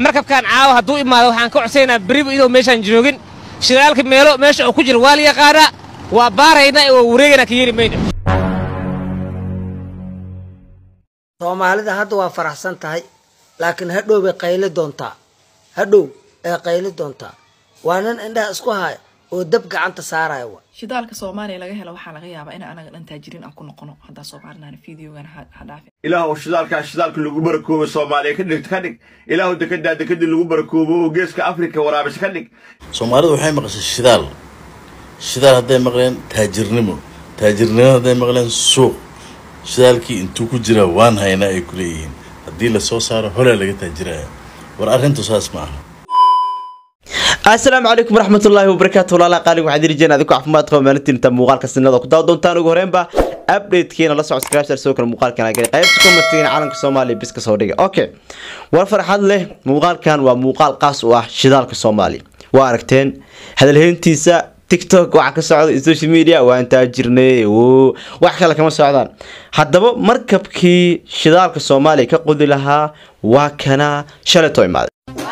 markabkan caawa hadduu imaado waxaan ka codsaynaa beriba idoo meeshaan joogin shidaalka meelo meesha uu ku jiro waa la yaqaanaa waa baaraynaa ee waa wareegaynaa ka yeeli mayno soomaalida hadda waa faraxsan tahay laakiin hadhow bay qayli doontaa hadhow ay qayli doontaa waa nin indhaha isku haya oo dab gacanta saaraya wa shidaalka soomaaliya laga helo waxaa laga yaabaa in anaga dhan taajiriin aan ku noqono haddaa soomaalinaana fideogan ha dhaafin ilaahu shidaalkaa shidaalka lagu barakoobo soomaaliya ka dhig ka dhig ilaahu dekedaa dekedii lagu barakoobo oo geeska afrika waraabis ka dhig soomaalidu waxay maqashay shidaal shidaal hadday maqleen taajirnimo taajirnimo hadday maqleen suuq shidaalkii intuu ku jiraa waan haynaa ay ku leeyihiin haddii lasoo saaro holaa laga taajiraya war arrintu saas ma aha asalaamu calaykum waraxmatullaahi wabarakaatu walaala qaalig waxaan diri jireen adinku caafimaad qaba maalintiinta muuqaalka sinada ku daawa doontaan ugu horeenba updatekeena la socod subscribe sidoo kale muuqaalkan aa geli qaybta commentiga calanka soomaaliya bis ka soo dhiga okay war farxad leh muuqaalkan waa muuqaal qaas u ah shidaalka soomaaliya waa aragteen hadalheyntiisa tiktok waxaa ka socda social media waan taajirnay wax kale kama socdaan haddaba markabkii shidaalka soomaaliya ka qodi lahaa waa kana shalaytoo imaaday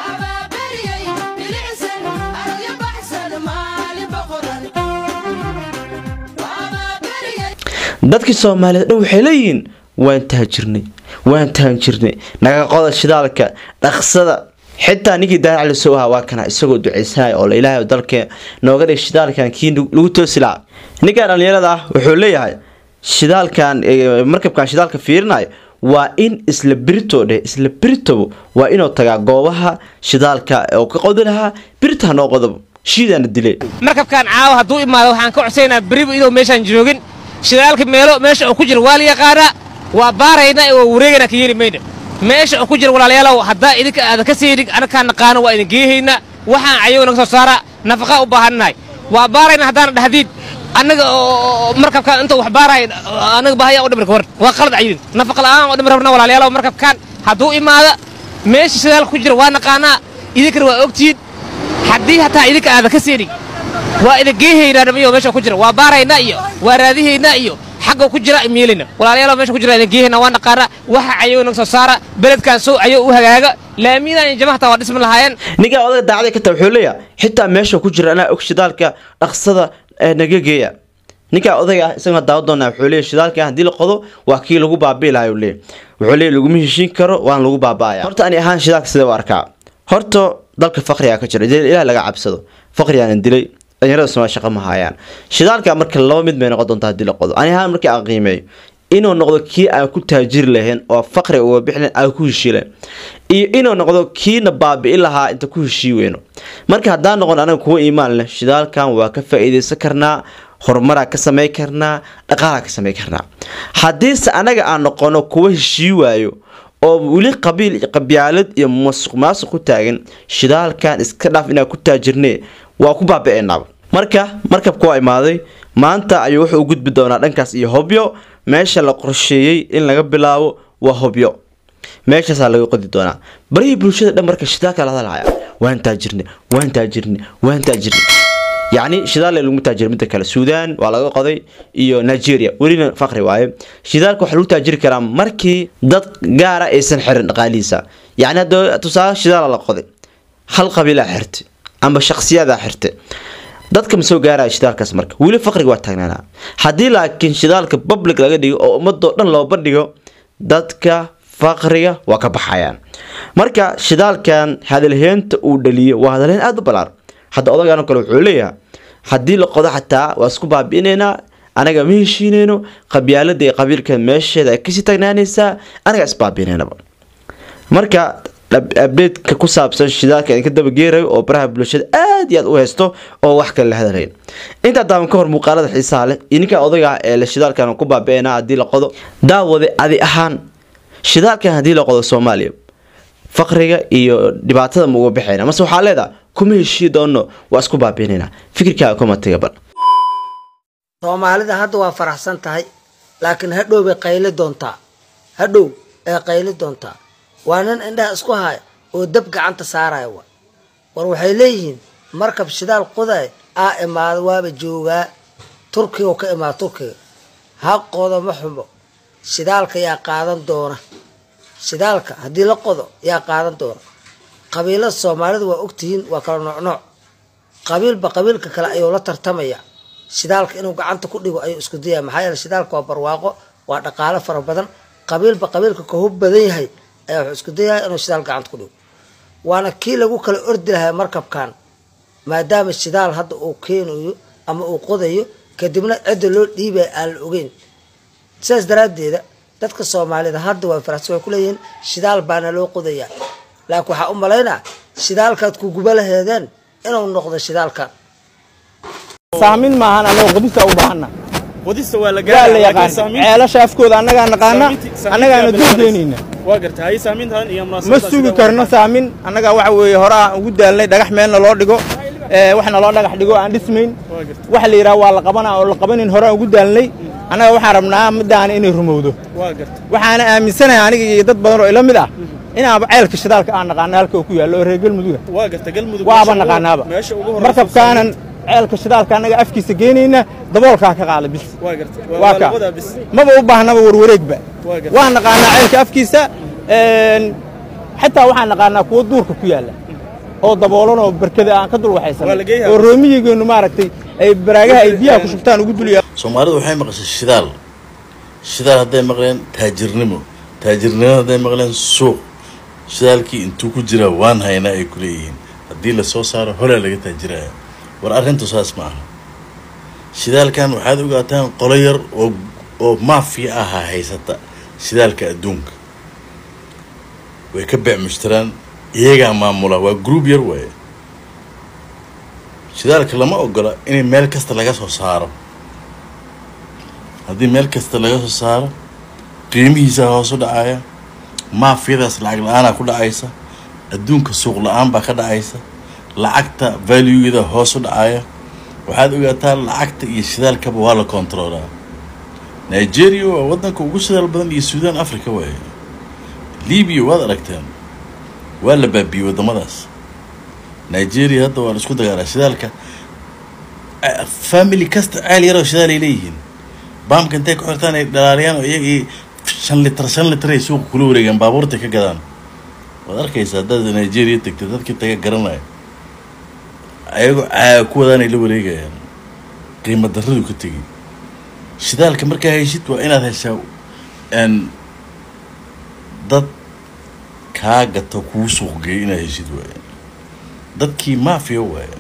dadkii soomaaliyeed dhan waxay leeyihiin waan taajirnay waan taajirnay naga qoda shidaalka dhaqsada xitaa ninkii daarac lasoo ahaa waa kana isagoo duceysanaya oo ilaahay dalka nooga dhig shidaalkan kii lagu toosi lahaa ninkan dhalinyarada ah wuxuu leeyahay shidaalkan markabkan shidaalka fiirinayo waa in isla birito dheh isla biritobo waa inuu tagaa goobaha shidaalka oo ka qodi lahaa birita hanoo qodobo shiidaana dileen markabkan caawa hadduu imaado waxaan ka codsaynaa beriba idoo meeshaan joogin shidaalka meelo meesha uu ku jiro waa la yaqaanaa waa baaraynaa ee waa wareegaynaa ka yeeli mayno meesha uu ku jiro walaalayaalow haddaa idinka aadan ka seedhig anakaan naqaano waa idin geehaynaa waxaan ayago naga soo saaraa nafaqaa u baahannahay waa baaraynaa haddaana dhahdiid annaga oo markabkaan inta wax baarahay annaga bahayaa u dhimirka war waa qalad cayidin nafaqa la'aan oo dhimir rabna walaalayaalow markabkaan hadduu imaada meesha shidaalka ku jiro waa naqaanaa idinkana waa ogtihiin haddii hataa idinka aadan ka seedhig waa idin geehaynaa dhamiyo meesha ku jira waa baaraynaa iyo waa raadihaynaa iyo xagga ku jira miyelayna walaalayaal meesha ku jira idin geehaynaa waa naqaana waxa ayago naga soo saara beledkan soo ayo u hagaaga laamiyadan iyo jamaha hataa waa dhismi lahaayeen ninkaa odaga daacday ka taa wuxuu leeyahay xitaa meesha ku jira anaa og shidaalka dhaqsada naga geeya ninkaa odayga ah isagana daawa doonaa wuxuu leeyahy shidaalka haddii la qodo waa kii lagu baabi'i lahaa leeyahy wuxuu leeyahy laguma heshiin karo waan lagu baaba'aya horta ani ahaan shidaalka sidee u arkaa horta dalka faqrigaa ka jira ilaah laga cabsado faqrigaana dilay dhalinyarada somaali shaqa ma haayaan shidaalka marka laba mid bay noqon doontaa haddii la qodo ani ahaan markii aan qiimeeyo inuu noqdo kii aan ku taajiri lahayn oo faqri uga bixi lahayn aan ku heshii lahayn iyo inuu noqdo kiina baabi'i lahaa inta ku heshii weyno marka haddaan noqon anaga kuwa iimaan leh shidaalkan waa ka faa-iideysan karnaa horumaraa ka samey karnaa dhaqaalaa ka samey karnaa haddiise anaga aan noqono kuwa heshii waayo oo weli qabiil qabyaalad iyo masuq maasuq ku taagan shidaalkan iska dhaaf inaan ku taajirne waa ku baabi-eenaaba marka markabka waa imaaday maanta ayuu wuxuu u gudbi doonaa dhankaas iyo hobyo meesha la qorsheeyey in laga bilaabo waa hobyo meeshaasaa laga qodi doonaa barihii bulshada dhan marka shidaalka la hadalhaya waan taajirne waan taajirne waan taajirne yacni shidaal lagu taajir midda kale suudaan waa laga qoday iyo nigeria welina faqri waaye shidaalka waxaa lagu taajiri karaa markii dad gaara aysan xirin dhaqaalihiisa yacni hadda tusaale shidaala la qoday hal qabiilaa xirtay amba shakhsiyadaa xirtay dadka ma soo gaaraya shidaalkaas marka weli faqriga waa taagnaanaa haddii laakiin shidaalka public laga dhigo oo ummadoo dhan loo bandhigo dadka faqriga waa ka baxayaan marka shidaalkan hadalheynta uu dhaliyo waa hadalheyn aada u ballaaran hadda odagaan kale wuxuu leeyahay haddii la qodo xataa waa isku baabi'inaynaa anaga ma heshiinayno qabyaalada iyo qabiilka meesheeda ay kasii taagnaanaysaa anaga isbaabi'inaynaba marka abdeedka ku saabsan shidaalka idinka dabageerayo oo baraha bulshada aad iyo aad u haysto oo wax kale la hadalayn intaa daawan ka hor muuqaalada xiisaha leh iyo ninka odayga ah ee la shidaalkan ku baabi'inaa haddii la qodo daawade adi ahaan shidaalkan haddii la qodo soomaaliya faqriga iyo dhibaatada ma uga baxayna mase waxaa leedaha kuma heshii doono waa isku baabi'inaynaa fikirkaaga kuma taga bal soomaalida hadda waa faraxsan tahay laakiin hadhow bay qayli doontaa hadhow ay qayli doontaa waa nin indhaha isku haya oo dab gacanta saaraya wa war waxay leeyihiin markab shidaal qoday aa imaada waaba joogaa turkiga ka imaada turkiga ha qodo ma xumo shidaalka yaa qaadan doona shidaalka haddii la qodo yaa qaadan doona qabiilada soomaalida waa ogtihiin waa kala noocnooc qabiilba qabiilka kale ayuu la tartamaya shidaalka inuu gacanta ku dhigo ayuu isku dayaya maxaa yeele shidaalka waa barwaaqo waa dhaqaalo fara badan qabiilba qabiilka ka hub badan yahay ayaa wuxuu isku dayaya inuu shidaal gacanta ku dhigo waana kii lagu kala ordi lahaa markabkan maadaama shidaal hadda uu keenayo ama uu qodayo kadibna cidda loo dhiibaya aan la ogeyn sidaas daraaddeeda dadka soomaalida hadda waa faraxsan way kuleeyihiin shidaal baana loo qodayaa laakiin waxaa u malaynaa shidaalkaad ku guba laheedeen inuu noqdo shidaalkan saamin maahan anagoo qodista u baahana qodista waa la waa la gaaraa yaqaan ceelasha afkooda annagaa naqaana annagaana duudeynayna waa garta hay saamintan iyo ma munaasabadaas sugi sida- karno saamin annagaa waxa weeye hore aan ugu daalnay dhagax meelna loo dhigo ee, wax naloo dhagax dhigo aan dhismayn waa garta waxa la yidhaha waa la qabanaa oo la qabanin hore aan ugu daalnay annaga waxaan rabnaa middaana inay rumowdo waa garta waxaana aaminsanahay aniga iyo dad badan oo ila mid ah inaaba ceelka shidaalka aan naqaana halka uu ku yaallo oo reer galmuduga waa garta galmudug waaba meesha ugu- naqaanaaba meesha ugu horeysa markabkaanan ceelka shidaalka annaga afkiisa geynayna daboolkaa ka qaada bis waa garta waa waa ka labadaa bis maba u baahnaba warwareegba Waa gartay. waan naqaanaa ceelka afkiisa een, xataa waxaan naqaanaa kuwo duurka ku yaalla oo daboolan oo barkada aan ka dul waxaysan Waa la geeyaa. oo roomiyigeennu maaragtay ay baraagaha ay biyaha ku shubtaan ugu dulyaa soomaalidu waxay maqashay shidaal shidaal hadday maqleen taajirnimo taajirnimo hadday maqleen suuq shidaalkii intuu ku jiraa waan haynaa ay ku leeyihiin haddii lasoo saaro holaa laga taajiraya war arrintu saas ma aha shidaalkan waxaad ogaataan qolo yar oo oo maafiya ahaa haysata shidaalka adduunka way ka beec mushtaraan iyagaa maamula waa group yar waaye shidaalka lama ogola inay meel kasta laga soo saaro haddii meel kasta laga soo saaro qiimihiisa hoos u dhacaya maafiyadaas lacag la-aanaa ku dhacaysa adduunka suuq la-aan baa ka dhacaysa lacagta valuegeeda hoos u dhacaya waxaad ogaataa lacagta iyo shidaalkaba waa la kontroolaa nigeria waa wadanka ugu shidaal badan iyo suudaan africa waaye libiya waad aragteen waa la baabiyey waddamadaas nigeria hadda waa la isku dagaalaa shidaalka a- family kasta ceel yaroo shidaal ay leeyihiin baamka intay ku xirtaan ay dhalaaliyaan oo iyagii shan litar shan litar ay suuqa kula wareegaan baabuurta ka gadaan waad arkaysaa haddaad nigeria tegtay dadkii taga garanaya ayagoo caaga ku wadaan ay la wareegayaan qiimo darradu ka tegi shidaalka markaa heshid waa inaad heshaa n dad kaa gato kuu suuq geeyo inaad heshid waaye dadkii maafiya waaye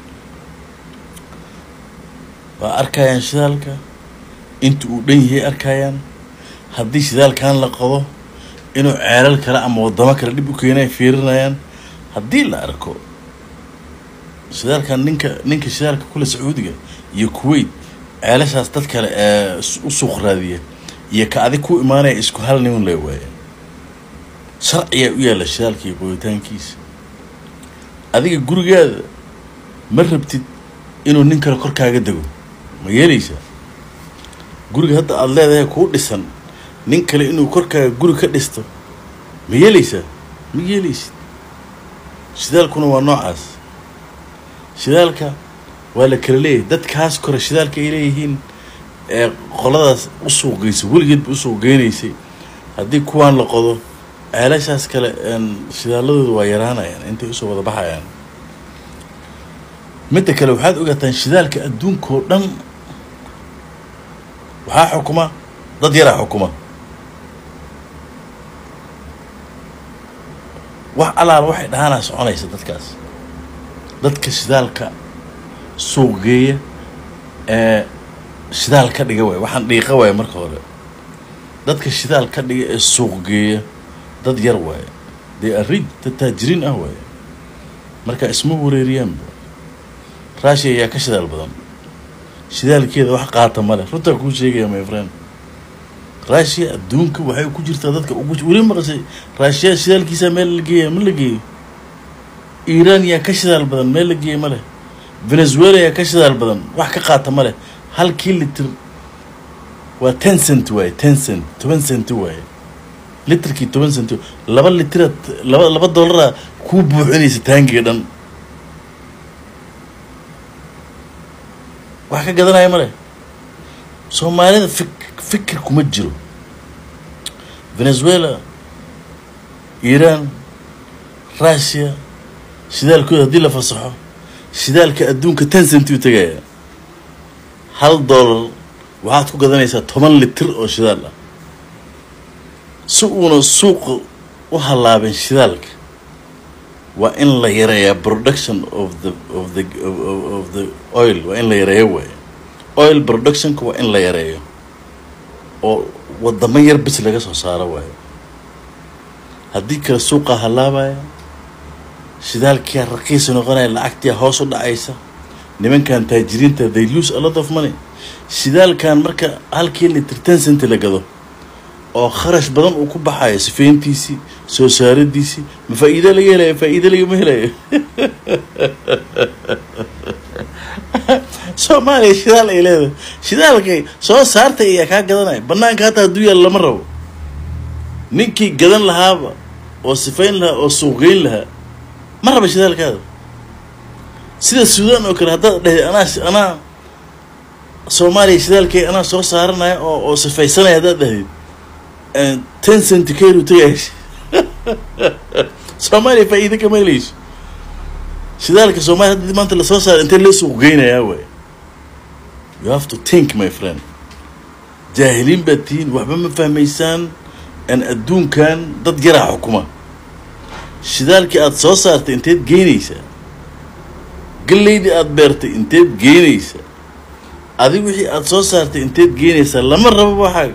waa arkayaan shidaalka inta uu dhan yahay arkayaan haddii shidaalkan la qabo inuu ceelal kale ama waddamo kale dhib u keenay fiirinayaan haddii la arko shidaalkan ninka ninka shidaalka kule sacuudiga iyo kuwait ceelashaas dad kale ee s- u suuq raadiya iyo ka adig ku imaanaya isku hal nin le waaye sharciyaa u yaalla shidaalka iyo qoyitaankiisa adiga gurigaada ma rabtid inuu nin kale korkaaga dego ma yeelaysaa guriga hadda aada leedahay kuu dhisan nin kale inuu korkaaga guri ka dhisto ma yeelaysaa ma yeelaysid shidaalkuna waa noocaas shidaalka waa la kala leeyahay dadkaas kore shidaalka ay leeyihiin ee qoladaas u suuq geysa weligeedba u suuq geynaysay haddii kuwaan la qodo ceelashaas kale een, shidaaladooda waa yaraanayaan intay usoo wada baxayaan midda kale waxaad ogaataan shidaalka adduunka oo dhan waxaa xukuma dad yaraa xukuma wax alaala waxay dhahaanaa soconaysa dadkaas dadka shidaalka suuq geeya ee shidaal ka dhiga waay waxaan dhiiqa waaya marka hore dadka shidaal ka dhiga ee suuq geeya dad yar waaye dee arid dad taajiriin ah waaye marka isma wareeriyaanba raashiya ayaa ka shidaal badan shidaalkeeda wax qaata male runtaa kuu sheegaya my friend raashiya adduunka waxay ku jirtaa dadka ugu weli maqashay raashiya shidaalkiisa meel la geeya ma la geeyo iiraan yaa ka shidaal badan meel la geeya ma leh venezuela yaa ka shidaal badan wax ka qaata ma leh halkii litir waa ten cent waaye ten cent toban cent waaye litirkii toban cent laba litira laba laba dollaraa kuu buuxinaysa taangiga dhan wax ka gadanaya ma leh soomaalida fik fikir kuma jiro venezuela iiraan russia shidaalkooda haddii la fasaxo shidaalka adduunka ten centi u tegaya hal dollar waxaad ku gadanaysaa toban litir oo shidaal ah si uuna suuqa u hallaabin shidaalka waa in la yareeyaa production of the of the of, of, of the oil waa in la yareeyo waayo oil productionka waa in la yareeyo oo wadamo yar bis laga soo saaro waayo haddii kale suuqa hallaabaya shidaalkia raqiisa noqonaya lacagtia hoos u dhacaysa nimankan taajiriinta they lose a lot of money shidaalkan marka halkii litir ten centi la gado oo kharash badan uu ku baxayo sifeyntiisii soo saaradiisii ma faa-iido laga helayo faa-iido lagama helayo soomaaliya shidaal ay leedahay shidaalkay soo saartay ayaa kaa gadanaya banaanka hataa hadduu yaal lama rabo ninkii gadan lahaaba oo sifayn lahaa oo suuqgeyn lahaa ma raba shidaalkaada sida suudaan oo kale haddaad dhehday anaa anaa soomaaliya shidaalkay anaa soo saaranaya oo oo sifaysanaya haddaad dhehday ten centi kayru tagay soomaaliya faa-iida kama helayso shidaalka soomaaliya hadda maanta lasoo saara intee loo suuq geynayaa waay you have to think my friend jaahiliin baad tihiin waxba ma fahmaysaan an adduunkan dad yaraa xukuma shidaalkii aada soo saartay inteed geynaysaa gallaydii aada beertay inteed geynaysaa adig wixii aada soo saartay inteed geynaysaa lama rabo waxaaga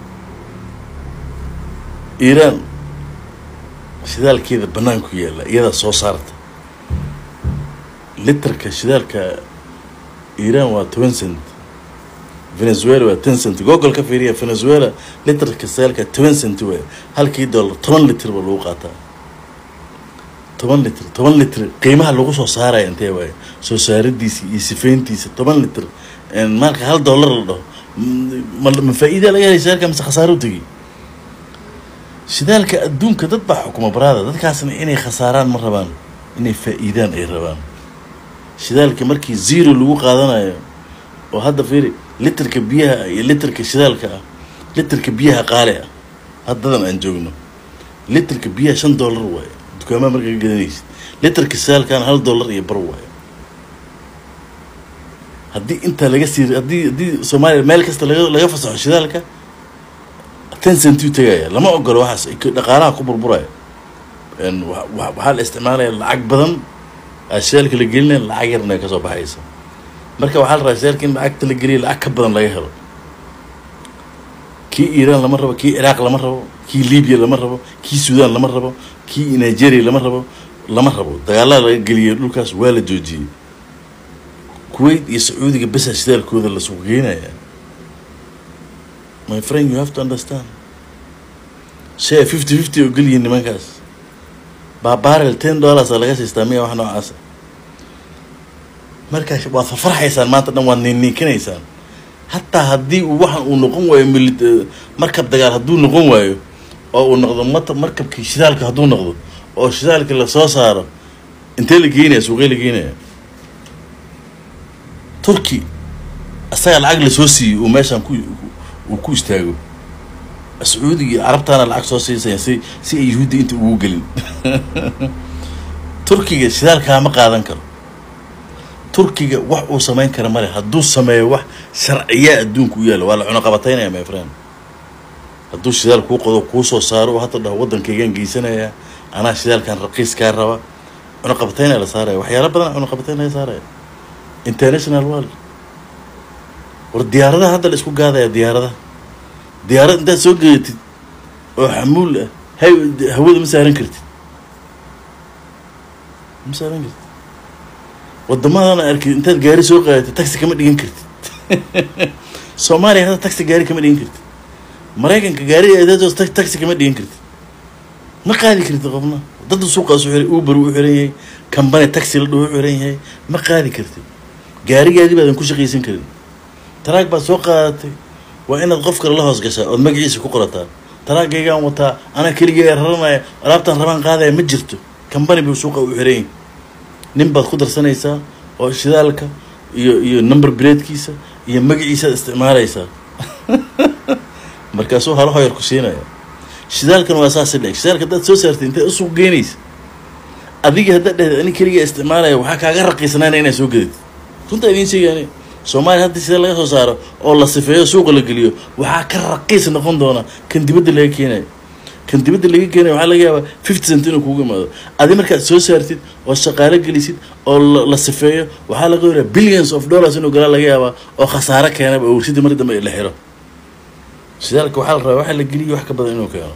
iiraan shidaalkeeda banaanku yaalla iyadaa soo saarta litarka shidaalka iiraan waa toban cent venezuela waa ten cent google ka fiiriya venezuela litarka shidaalka toban cent waay halkii dollar toban litir baa lagu qaataa toban litir toban litir qiimaha lagu soo saaraya intee waaye soo saaridiisa iyo sifeyntiisa toban litir maalka hal dollar la dhaho ma ma faa-iida laga helay shidaalka mise khasaaro u tegi shidaalka adduunka dad baa xukuma baraada dadkaasna inay khasaaraan ma rabaan inay faa-iidaan ay rabaan shidaalka markii zero lagu qaadanayo oo hadda fiiri litarka biyaha iyo litarka shidaalka ah litarka biyaha qaali ah haddadan aan joogno litarka biyaha shan dollar waayo dukaamaha markaa ka gadanaysid litarka shidaalkana hal dollar iyo bar waayo haddii intaa laga sii haddii haddii soomaaliya meel kasta laga laga fasaxo shidaalka ten centi u tegaya lama ogolo waxaas dhaqaalaha ku burburaya waxaa la isticmaalaya lacag badan shidaalka la gelinaya lacag yarna kasoo baxaysa marka waxaa la rabaa shidaalka in lacagta la geliya lacag ka badan laga helo kii iiraan lama rabo kii ciraaq lama rabo kii libiya lama rabo kii suudaan lama rabo kii nigeria lama rabo lama rabo dagaalada laga geliyay dhulkaas waa la joojiyey kuwait iyo sacuudiga besa shidaalkooda la suuq geynaya my friend you have to understand share fifty fifty oo geliyiin nimankaas baabarel ten dollars a laga siistaa miya wax noocaasa markaa waad farfarxaysaan maanta dhan waad niinniinkinaysaan hataa haddii uu waxan uu noqon waayo mili markab dagaal hadduu noqon waayo oo uu noqdo mat markabkii shidaalka hadduu noqdo oo shidaalka lasoo saaro intee la geynaya suuqee la geynaya turkey asaga lacag lasoo siiyey uu meeshaan ku uu ku istaago sacuudiga iyo carabtaana lacag soo siisaya si si ay yuhuudda inta ugu gelin turkiga shidaalkaa ma qaadan karo turkiga wax uu samayn kara male hadduu sameeyo wax sharciyaa adduunka u yaalla waa la cunoqabataynaya my friend hadduu shidaal kuu qodo kuu soo saaro oo hadda dhaho waddankaygaan geysanayaa anaa shidaalkan raqiiskaa raba cunoqabataynaya la saaraya waxyaala badan cunoqabataynaya saaraya international world war diyaaradaha hadda la isku gaadaya diyaaradaha diyaarad intaad soo geeyatid oo xamuul ah hay hawada ma saaran kartid ma saaran kartid waddamadana arkid intaad gaari soo qaadatid taxi kama dhigan kartid soomaaliya hadda taxi gaari kama dhigan kartid maraykanka gaari eedados taxi kama dhigan kartid ma qaadi kartid qofna dad suuqaas u xiray uber u xiran yahay kambani taxi la dhaho u xiran yahay ma qaadi kartid gaarigaadii baadan ku shaqaysan karin taraag baad soo qaadatay waa inaad qof kale la hoos gashaa ood magaciisa ku qorataa taraagaygaan wataa anaa keligay raranaya alaabtaan rabaan qaadaya ma jirto kambani buu suuqa u xiran yahay nin baad ku darsanaysaa oo shidaalka iyo iyo number breedkiisa iyo magaciisaad isticmaalaysaa markaasuu halo hoyar ku siinaya shidaalkan waa saasi dheg shidaalka haddaad soo saartay intay u suuq geynaysa adiga haddaad dhehda ani keligaa isticmaalaya waxaa kaaga raqiisanaana inaad soo gadid runtaa idiin sheegaani soomaaliya hadda sida laga soo saaro oo la sifeeyo suuqa la geliyo waxaa ka raqiis noqon doona kan dibadda laga keenayo kan dibadda laga keenayo waxaa laga yaabaa fifty cent inuu kugu imaado adi markaad soo saartid oo shaqaalo gelisid oo la- la sifeeyo waxaa laga yaabaa billions of dollars inuu galaa laga yaabaa oo khasaare keenaba oo warshadii mar dambe la xiro shidaalka waxaa la rabaa waxa la geliyo wax ka badan inuu keeno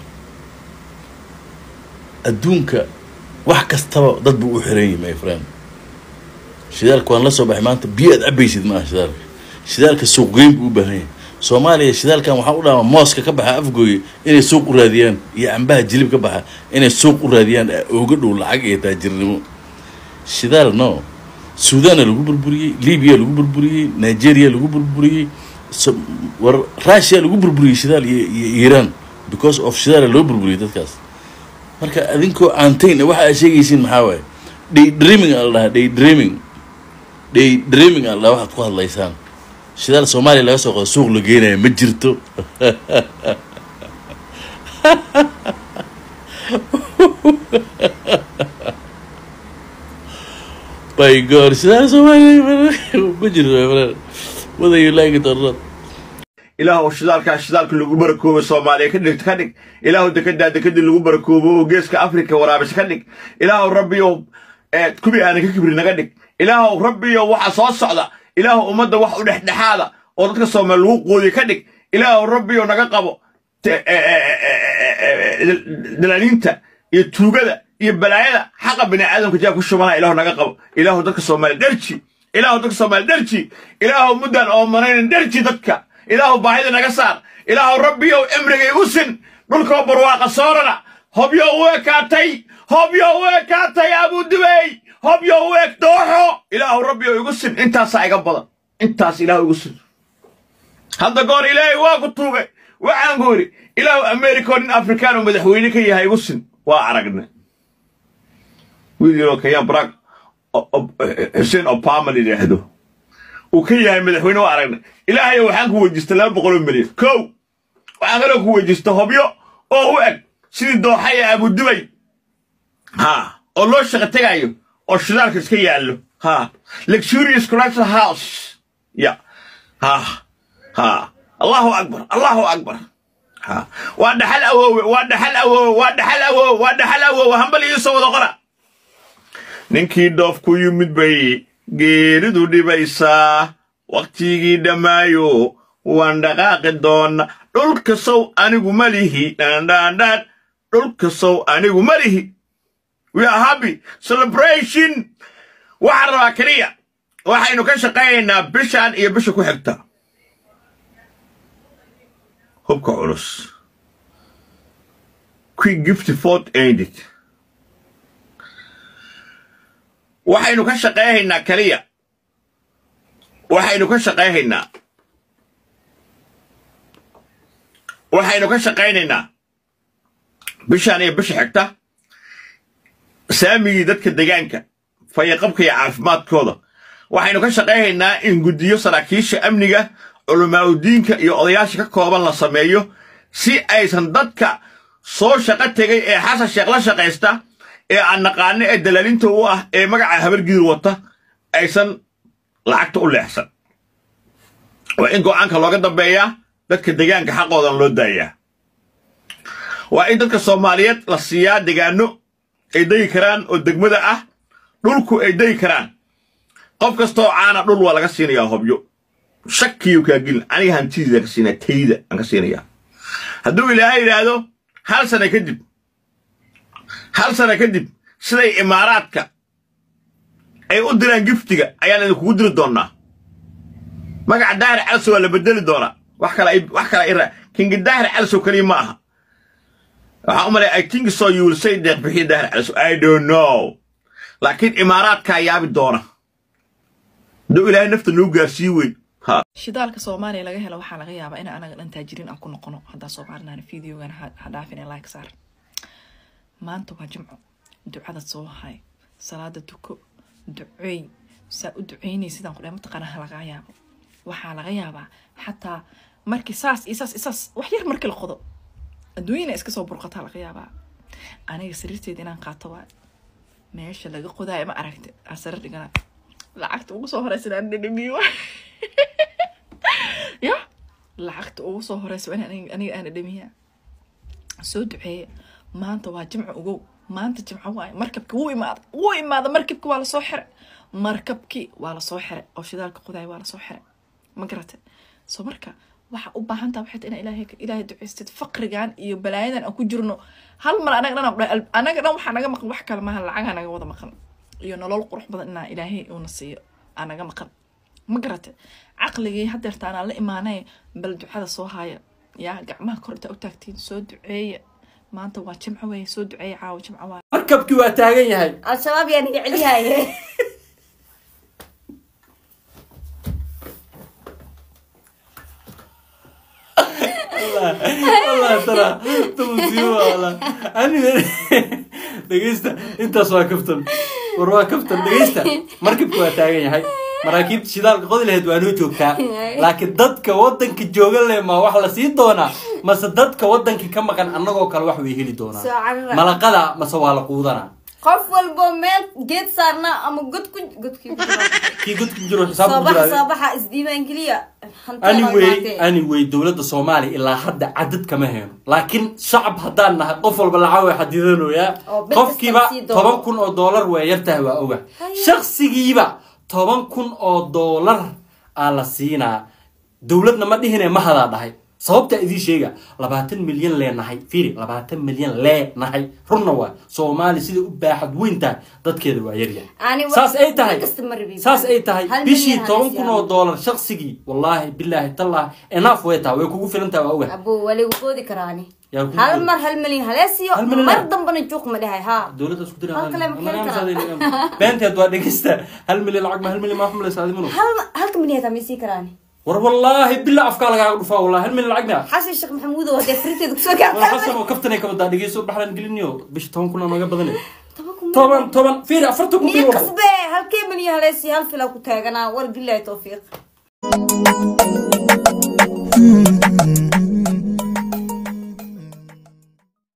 adduunka wax kastaba dad buu u xiran yahay my friend shidaalka waan la soo baxay maanta biyo aad cabaysid ma aha shidaalka shidaalka suuqgeyn buu u baahan yahay soomaaliya shidaalkan waxaa u dhaama mooska ka baxa afgooye inay suuq u raadiyaan iyo cambaha jilib ka baxa inay suuq u raadiyaan ooga dhow lacag iyo taajirnimo shidaal no suudaana lagu burburiyey libiya lagu burburiyey nigeria lagu burburiyey So- war russia lagu burburiyey shidaal iyo iyo iran because of shidaala loo burburiyey dadkaas marka adinkoo aantayn waxa aad sheegaysiin maxaa waaye day dreaming aa la dhahaa day dreaming day dreaming aa la dhahaa waxaad ku hadlaysaan shidaal soomaaliya laga soo qodo suuq la geenaya ma jirto by god shidaal soomaaliya ma jirto my friend whether you like it or not ilaahu shidaalkaa shidaalka lagu barakoobo soomaaliya ka dhig ka dhig ilaahu dekedaa dekedii lagu barakoobo oo geeska afrika waraabis ka dhig ilaahu rabbiyow ee kubii aanan ka kibri naga dhig ilaahu rabbiyow waxa soo socda ilaahu ummadda wax u dhexdhexaada oo dadka soomaali lagu qoodiy ka dhig ilaahu rabbiyow naga qabo te- e- e- e- e- e- e- dalaaliinta iyo tuugada iyo balaayada xaqa bini aadamka jaa ku shubana ilaahu naga qabo ilaahu dadka soomaali derji ilaahu dadka soomaali derji ilaahu muddan oo manaynan derji dadka ilaahu baahida naga saar ilaahu rabbiyow cimrigay u sin dhulkoo barwaaqa soorana hobyo u ekaatay hobyo u ekaatay abudubey hobyo u eg dooxo ilaahu rabbiyow igu sin intaasaa iga badan intaas ilaahu igu sin hadda goor ilaahay waa ku tuugay waxaan ku idhi ilaahu america nin afrikaan oo madaxweyne ka yahay igu sin waa aragne wiil yaroo kayaan barack O- O- xuseen obama la yidhaahdo uu ka yahay madaxweyne waa aragnay ilaahay waxaan ku weydiistay laba boqol oo milyan kow waxaan kaloo ku weydiistay hobyo oo u eg sidii dooxa ee abudubay ha oo loo shaqo tegayo oo shidaalka iska yaallo ha luxurious collection house ya ha ha allahu akbar allahu akbar ha waa dhaxal awoowe waa dhaxal awoowe waa dhaxal awoowe waa dhaxal awoowe hambal iisoo wada qora ninkii dhoof ku yimid bay geeridu dhibaysaa wakhtigii dhammaayo waan dhaqaaqi doona dhulka sow anigu ma lihi dhandhaandhaan dhulka sow anigu ma lihi we are happy celebration waxaan rabaa keliya waxaynu ka shaqaynaynaa bishan iyo bisha ku xigta hubka culus quick gift fort aided waxaynu ka shaqayhaynaa keliya waxaynu ka shaqayhaynaa waxaynu ka shaqaynaynaa bishaan iyo bisha xigta saamigii dadka degaanka fayaqabka iyo caafimaadkooda waxaynu ka shaqayhaynaa in guddiyo saraakiisha amniga culamaauddiinka iyo odayaasha ka kooban la sameeyo si aysan dadka soo shaqo tegay ee xasan sheekh la shaqaysta ee aan naqaano ee dalaalinta u ah ee magaca habargidir wata aysan lacagta u leexsan waa in go'aanka looga dambeeyaa dadka degaanka xaqoodan loo daayaa waa in dadka soomaaliyeed la siiyaa degaano ay degi karaan oo degmada ah dhulku ay degi karaan qof kastoo caana dhul waa laga siinayaa hobyo shakiyu kaa gelin aniga hantidiida ka siinaya tayda aan ka siinayaa hadduu ilaahay yidhaahdo hal sana kadib hal sana kadib siday imaaraadka ay u diraan giftiga ayaan idinkugu diri doonnaa magaca daahir calsow waa la bedeli doonaa wax kale ay- wax kale ira kingi daahir calsow keliya ma aha waxaan u malaya i think so you will say deeq bixiya daahir calsow i don't know laakiin imaaraadkaa yaabi doona hadduu ilaahay nafta noo gaarsii weyn ha shidaalka soomaaliya laga helo waxaa laga yaabaa in anaga dhan taajiriin aan ku noqono haddaa soomaalinaana videogan ha ha dhaafin ee like saar maanta waa jimco ducada soo hay salaada tuko duceey saa u duceynay sidaan kudhahay mataqaana laga yaabo waxaa laga yaabaa xataa markii saas iyo saas iyo saas wax yar markii la qodo adduunyana iska soo burqataa laga yaabaa aniga sariirteeda inaan qaato waa meesha laga qodaayo ma aragti asare dhigana lacagta ugu soo horeysa inaan dhadhamiyo ya lacagta ugu soo horeysa waa in aniga aniga aan dhadhamiyaa soo duceeye maanta waa jimco ogow maanta jimco waaye markabki wuu imaada wuu imaada markabki waa lasoo xiray markabki waa lasoo xiray oo shidaalka qodaay waa lasoo xiray ma garate so marka waxa u baahan taha waxay tahay inaa ilaahay ilaahay ducaystid faqrigan iyo balaayadan aan ku jirno hal mar anaga dhan aan- anaga dhan waxaa naga maqan wax kale maaha lacagaa naga wada maqan iyo nolol qurux badan inaa ilaahay uuna siiyo aa naga maqan ma garate caqligii hadeerta anaa la imaanay bal ducada soo haya yaa gacmaha kor intaa u taagtiin soo duceeya maanta waa jimco weeye soo duceeya caawa jimco waa markabkii waa taagan yahay al-shabaab yaa naga celiyaye allah tara tumusiibo allah aniga dhegeysta intaas waa kaftan war waa kaftan dhegeysta markabki waa taagan yahay maraakiibta shidaalka qodi lahayd waa noo joogtaa laakiin dadka wadanka jooga leh ma wax la sii doonaa mase dadka wadanka ka maqan annagoo kale wax way heli doonaa Soo carara. malaqada mase waa la quudanaa qof walbo meel geed saarna ama god ku godkii ku jiro. kii godka jiro xisaab soo ku baxa jira soo baxa isdiiwaan geliya Hanti anyway waa imaatee. anyway dowladda soomaaliya ilaa hadda cadad kama heyno laakiin shacab haddaan nahay qof walba lacag way xadidanoyaa Oo bil qofkiiba kasta sii doono. toban kun oo doolar waa yartahay waa oga shaksigiiba toban kun oo doolar aa la siinaa dowladna ma dhihine ma hadaa dhahay sababta idiin sheega labaatan milyan leenahay fiiri labaatan milyan leenahay runna waa soomaali sida u baaxad weyn tahay dadkeeda waa yaryahay Ani wa- saas ay tahay bil kasta ma rabin. saas ay tahay Hal bishii milyan toban halis kun yaa. oo doolar shaqsigii wallaahi bilaahi tallah enough way tahay way kugu filan tahay waa oga abo waa lagu qoodi karaani Yaa ku hal qoodi. mar hal milyan haleesiyo Hal milyan mar ah? dambana juuq ma dhahay ha dowladda isku dira Hal kale ma keeni karaa. beenteed waa dhegeysta hal milyan lacag ma hal milyan maa xumlaysa adimanu hal halka milyan taa maysii karaani war wallaahi bila afkaa lagaaga dhufaa wallahi hal milyan lacag mia xasan sheekh maxamuud oo hadee frinteeda kusoo war gaartaa xasan oo kaftanay ka wadaa dhegeyso baxlan geliniyo bisha toban kun aa nooga badane toban kun toban toban fiiri afartan kun niyo fiiri kasbe halkee milyan haleesiyo hal filaa ku taaganaa war bilahi towfiiq